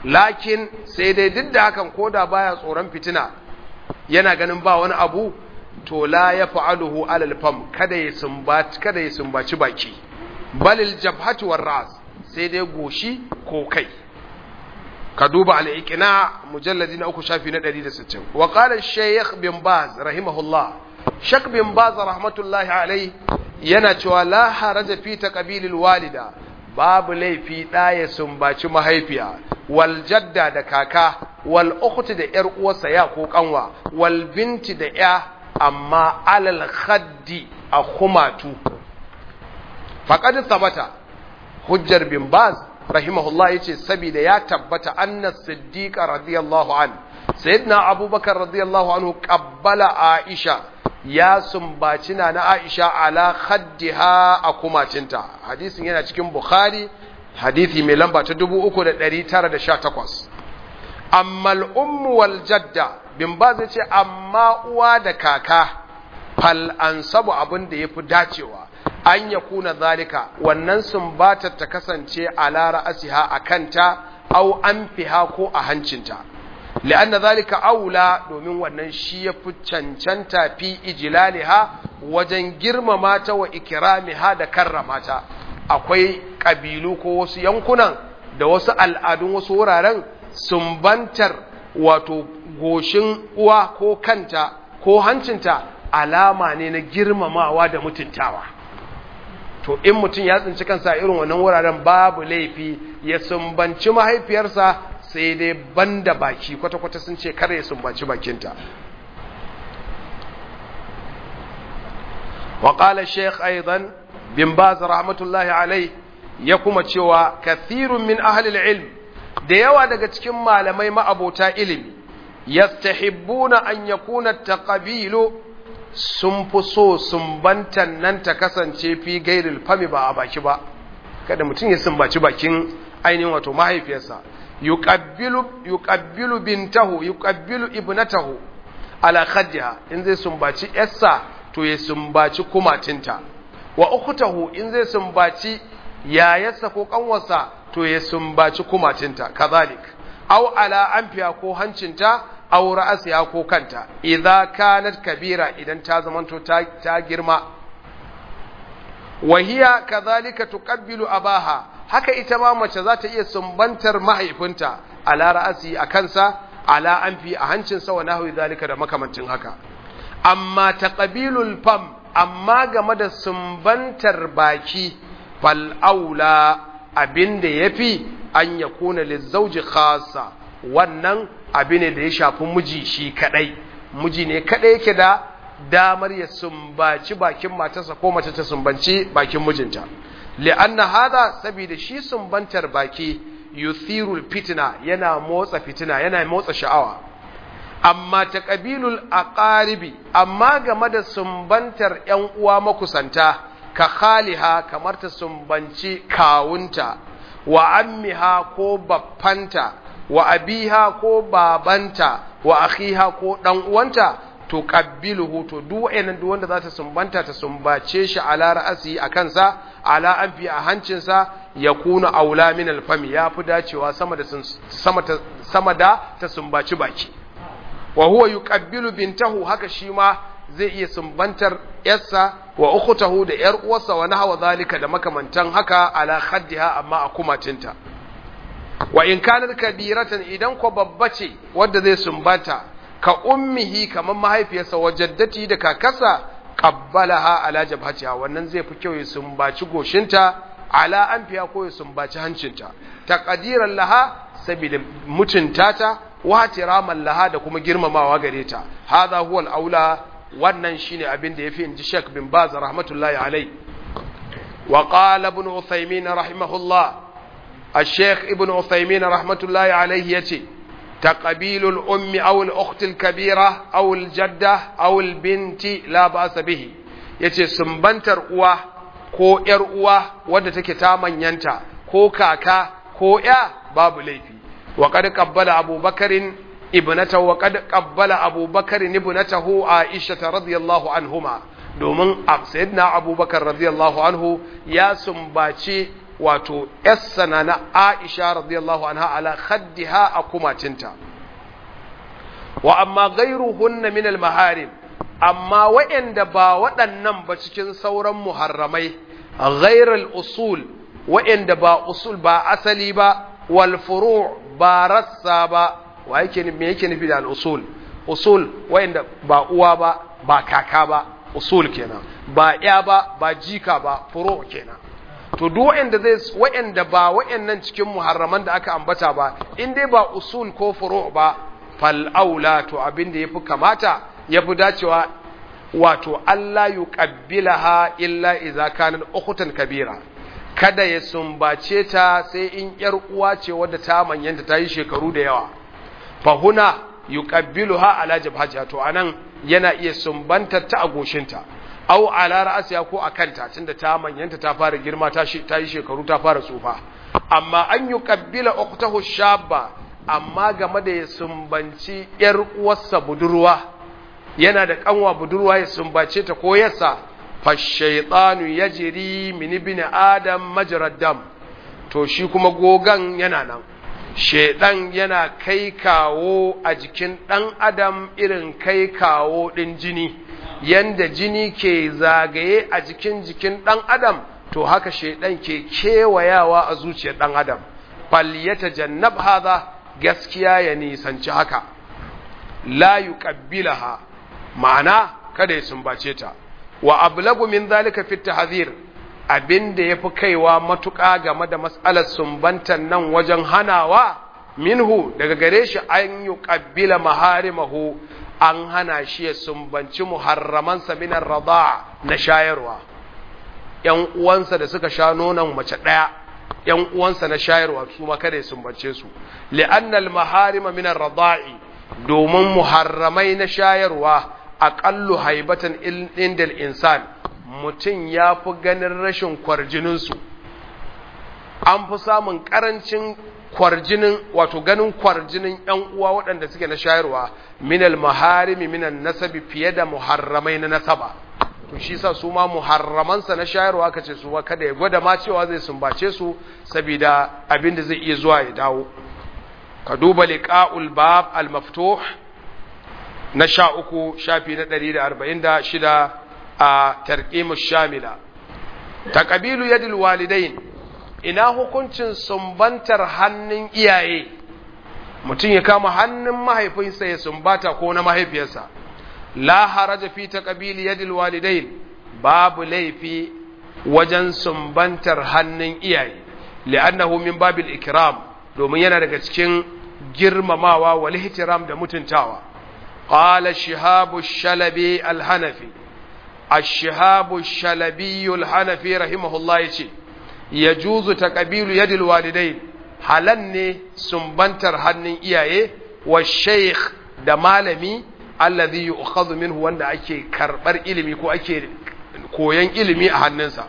lakin sai dai duk da hakan koda baya tsoron fitina yana ganin ba wani abu to la ya fa'aluhu alal fam kada ya sumbaci kada ya sumbaci baki balil jabhatu war ras sai dai goshi ko kai ka duba al-iqna mujalladi na uku shafi na 160 wa qala shaykh bin baz rahimahullah shak bin baz rahmatullahi alai yana cewa la haraja fi taqbilil walida babu laifi da ya sumbaci mahaifiya wal jadda da kaka wal ukhti da yar uwarsa ya ko kanwa wal binti da ya amma alal khaddi a kumatu faqad thabata hujjar bin baz rahimahullah yace saboda ya tabbata anna siddiqa radiyallahu an sayyidina abubakar radiyallahu anhu qabbala aisha ya sumbaci na na aisha ala khaddiha a kumacinta hadisin yana cikin bukhari hadisi mai lamba ta 3918 amma al'ummu wal jadda bin ba zai ce amma uwa da kaka fal an sabu abin da ya fi dacewa an ya kuna zalika wannan sumbatar ta kasance a lara asiha a kanta au an fiha ko a hancinta li'anna zalika aula domin wannan shi ya fi cancanta fi ijilaliha wajen girmama ta wa ikiramiha da karrama ta akwai ƙabilu ko wasu yankunan da wasu al'adun wasu wuraren sumbantar wato goshin uwa ko kanta ko hancinta alama ne na girmamawa da mutuntawa to in mutum ya tsinci kansa irin wannan wuraren babu laifi ya sumbanci mahaifiyarsa sai dai banda baki kwata-kwata sun ce kare ya sumbanci bakinta وقال الشيخ أيضا بن باز رحمة الله عليه يكما cewa كثير من أهل العلم da yawa daga cikin malamai ma'abota ilimi yastahibbuna an yakuna taqabilu sun fi so sumbantan nan ta kasance fi gairil fami ba a baki ba kada mutum ya sumbaci bakin ainihin wato mahaifiyarsa yuqabbilu yuqabbilu bintahu yuqabbilu ibnatahu ala khaddiha in zai sumbaci yarsa to ya sumbaci kumatinta wa ukhtahu in zai sumbaci yayarsa ko kanwarsa to ya sumbaci kumatinta kazalik aw ala anfiya ko hancinta aw ra'asiya ko kanta idza kanat kabira idan ta zamanto ta, ta girma wa hiya kadhalika tuqabbilu abaha haka ita ma mace za ta iya sumbantar mahaifinta ala ra'asi a kansa ala anfi a hancinsa wa nahwi zalika da makamancin haka amma taqabilul fam amma game da sumbantar baki fal aula abinda yafi an yakuna lizauji khassa wannan abin ne da ya shafi miji shi kadai miji ne kadai yake da damar ya sumbaci bakin matarsa ko mace ta sumbanci bakin mijinta li'anna hada saboda shi sumbantar baki yuthirul fitna yana motsa fitina yana motsa sha'awa amma ta ƙabilul aqaribi amma game da sumbantar ‘yan uwa makusanta ka khaliha kamar ta sumbanci kawunta wa ammiha ko baffanta wa abiha ko babanta wa akhiha ko ɗan uwanta to qabbiluhu to duk wayannan duk wanda za ta sumbanta ta sumbace shi ala ra'asi a kansa ala anfi a hancinsa ya kuna aula min alfami ya fi dacewa sama da sama ta sama da ta sumbaci baki wa huwa yuqabbilu bintahu haka shi ma zai iya sumbantar yarsa wa ukhtahu da yar uwarsa wa nahwa zalika da makamantan haka ala khaddiha amma a kumatinta wa in kanat kabiratan idan ko babba ce wanda zai sumbanta ka ummihi kamar mahaifiyarsa wa jaddati da kakarsa qabbalaha ala jabhatiha wannan zai fi kyau ya sumbaci goshinta ala anfiya ko ya sumbaci hancinta taqdiran laha saboda mutunta ta wa tiraman laha da kuma girmamawa gare ta hadha huwa al-aula wannan shine abin da yafi inji Sheikh bin Baz rahmatullahi alai wa qala ibn Uthaymeen rahimahullah الشيخ ابن عثيمين رحمة الله عليه يتي تقبيل الأم أو الأخت الكبيرة أو الجدة أو البنت لا بأس به يتي سنبنتر uwa ko ‘yar uwa wadda take ta manyanta ko kaka ko ‘ya babu laifi wa kad qabbala abubakarin ibnatahu wa kad qabbala abubakarin ibnatahu aisha radiyallahu anhuma domin sayyidina abubakar radiyallahu anhu ya sumbaci wato yassana na Aisha radiyallahu anha ala khaddiha a kumatinta wa amma ghairuhunna min al maharim amma wa'anda ba waɗannan ba cikin sauran muharramai ghairal usul wa'anda ba usul ba asali ba wal furu' ba rassa ba wa yake me yake nufi da al usul usul wa'anda ba uwa ba ba kaka ba usul kenan ba ya ba ba jika ba furu' kenan to duk wa'anda zai wa'anda ba wa'annan cikin muharraman da aka ambata ba in dai ba usul ko furu' ba fal aula to abin da yafi kamata yafi dacewa wato Allah yuqabbilaha illa idza kanat ukhtan kabira kada ya sumbace ta sai in yar uwa ce wadda ta manyanta ta yi shekaru da yawa fa huna yuqabbiluha ala jabhatiha to anan yana iya sumbantar ta a goshinta au ala ra'asiya ko a kanta tunda ta manyanta ta fara girma ta ta yi shekaru ta fara tsufa amma an yuqabbila ukhtahu shabba amma game da ya sumbanci yar uwarsa budurwa yana da kanwa budurwa ya sumbace ta ko yasa fashaitanu ya jiri mini bin adam majarad dam to shi kuma gogan yana nan shaidan yana kai kawo a jikin ɗan adam irin kai kawo ɗin jini yanda jini ke zagaye a jikin jikin ɗan adam to haka shaidan ke kewayawa a zuciyar ɗan adam falyata jannab haza gaskiya ya nisanci haka la yuqabbilaha ma'ana kada ya sumbace ta wa ablagu min zalika fi tahzir abinda yafi kaiwa matuƙa game da mas'alar sumbantan nan wajen hanawa minhu daga gare shi an yuqabbila maharimahu an hana shi ya sumbanci muharramansa min ar-rada na shayarwa yan uwansa da suka sha nonon mace daya yan uwansa na shayarwa su ma kada ya sumbance su li'anna al-maharima min ar-rada'i domin muharramai na shayarwa aƙallu haibatan indal insan mutum ya fi ganin rashin kwarjininsu an fi samun ƙarancin kwarjinin wato ganin kwarjinin ‘yan uwa waɗanda suke na shayarwa minal maharimi minan nasabi fiye da muharramai na nasaba to shi sa su ma muharramansa na shayarwa ka ce su ma kada ya gwada ma cewa zai sumbace su saboda abin da zai iya zuwa ya dawo ka duba liqa'ul bab al-maftuh na sha uku shafi na ɗari da arba'in da shida a tarƙimus shamila ta ƙabilu yadil walidain ina hukuncin sumbantar hannun iyaye mutum ya kama hannun mahaifinsa ya sumbata ko na mahaifiyarsa la haraja fi ta ƙabili yadil walidain babu laifi wajen sumbantar hannun iyaye li'annahu min babil ikram domin yana daga cikin girmamawa wal ihtiram da mutuntawa قال الشهاب الشلبي الحنفي الشهاب الشلبي الحنفي رحمه الله يشي يجوز تقبيل يد الوالدين حلن سنبنتر هنن إياه والشيخ da malami alladhi yu'khadhu minhu wanda ake karbar ilimi ko ake koyan ilimi a hannunsa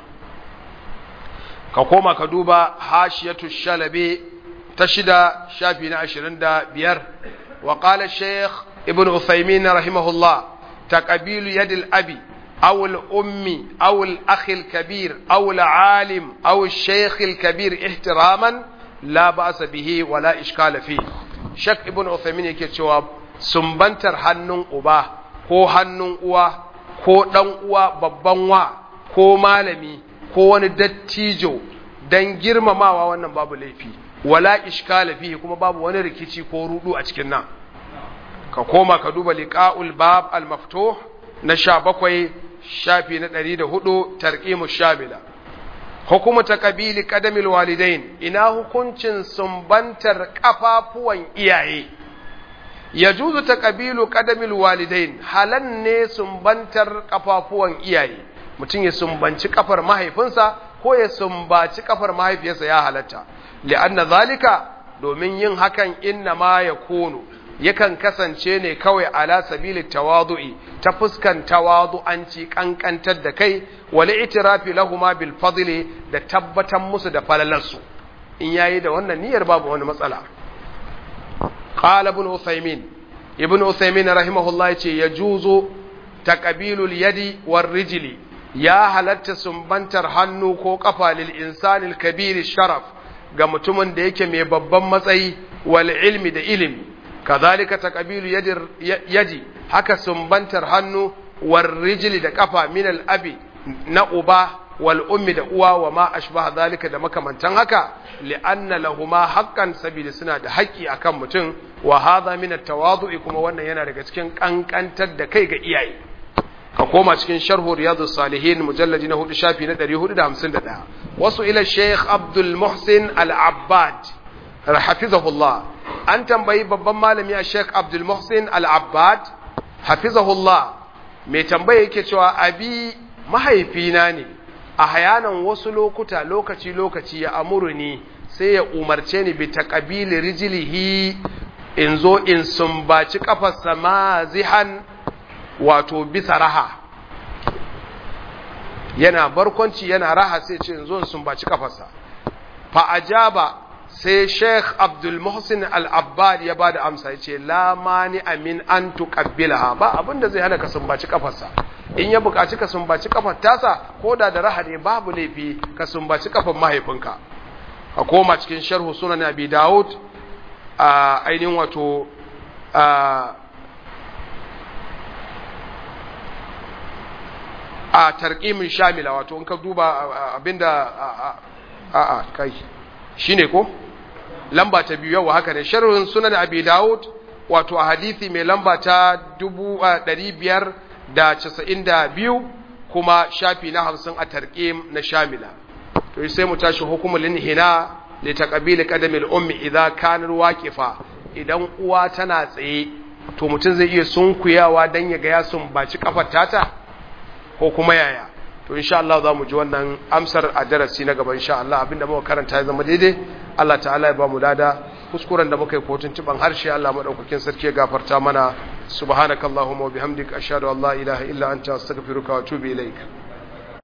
ka koma ka duba hashiyatu shalabi ta shida shafi na 25 wa qala shaykh ابن عثيمين رحمه الله تقبيل يد الأبي أو الأم أو الأخ الكبير أو العالم أو الشيخ الكبير احتراما لا بأس به ولا إشكال فيه شك ابن عثيمين yake cewa sumbantar hannun uba ko hannun uwa ko ɗan uwa babban wa ko malami ko wani dattijo dan girmamawa wannan babu laifi wala iskala fihi kuma babu wani rikici ko rudu a cikin nan ka koma ka duba liqa'ul bab al-maftuh na sha bakwai shafi na ɗari da hudu tarqimu shamila hukumu ta kabili kadamil walidain ina hukuncin sumbantar kafafuwan iyaye ya juzu ta kabilu kadamil walidain halan ne sumbantar kafafuwan iyaye mutum ya sumbanci kafar mahaifinsa ko ya sumbaci kafar mahaifiyarsa ya halatta li'anna zalika domin yin hakan inna ma ya kunu yakan kasance ne kawai ala sabili tawadu'i ta fuskan tawadu'anci kankantar da kai wal itirafi lahuma bil fadli da tabbatan musu da falalarsu in yayi da wannan niyyar babu wani matsala qala ibn usaymin ibn usaymin rahimahullah yace yajuzu taqbilul yadi war rijli ya halatta sumbantar hannu ko kafa lil insanil kabiri sharaf ga mutumin da yake mai babban matsayi wal ilmi da ilimi kazalika taqbilu yadir yaji haka sumbantar hannu war rijli da kafa min al abi na uba wal ummi da uwa wa ma ashbaha zalika da makamantan haka li'anna lahuma haqqan sabida suna da haƙƙi akan mutum wa hadha min at-tawadu'i kuma wannan yana daga cikin kankantar da kai ga iyaye ka koma cikin sharhu riyadus salihin mujalladi na 4 shafi na 451 wasu ila sheikh abdul muhsin al-abbad hafizahullah an tambayi babban malami a sheikh abdul muhsin al-abbad hafizahullah mai tambaya yake cewa abi mahaifina ne a hayanan wasu lokuta lokaci-lokaci ya amuru ni sai ya umarce ni bi taqabili rijlihi in zo in sumbaci kafarsa mazihan wato bisa raha yana barkwanci yana raha sai ce in zo in sumbaci kafarsa fa ajaba sai Sheikh Abdul Muhsin Al-Abbad ya bada amsa yace la mani amin an tuqabbilaha ba abinda zai hana ka sumbaci kafarsa in ya buƙaci ka sumbaci kafar tasa ko da da raha ne babu laifi ka sumbaci kafar mahaifinka a koma cikin sharhu sunan Abi Dawud a ainihin wato a tarqimin shamila wato in ka duba abinda a a kai shine ko lamba ta biyu yawa haka ne sharhun sunan abi daud wato a hadisi mai lamba ta 592 kuma shafi na 50 a tarqim na shamila to sai mu tashi hukumul inhina li taqbil qadamil ummi idza kanat waqifa idan uwa tana tsaye to mutum zai iya sunkuyawa dan ya ga ya sumbaci kafar tata ko kuma yaya to insha Allah za mu ji wannan amsar a darasi na gaba insha Allah abinda muka karanta ya zama daidai Allah ta'ala ya ba mu dada kuskuren da muka yi kotun tuban harshe Allah madaukakin sarki ya gafarta mana subhanakallahumma wa bihamdika ashhadu an la ilaha illa anta astaghfiruka wa atubu ilaik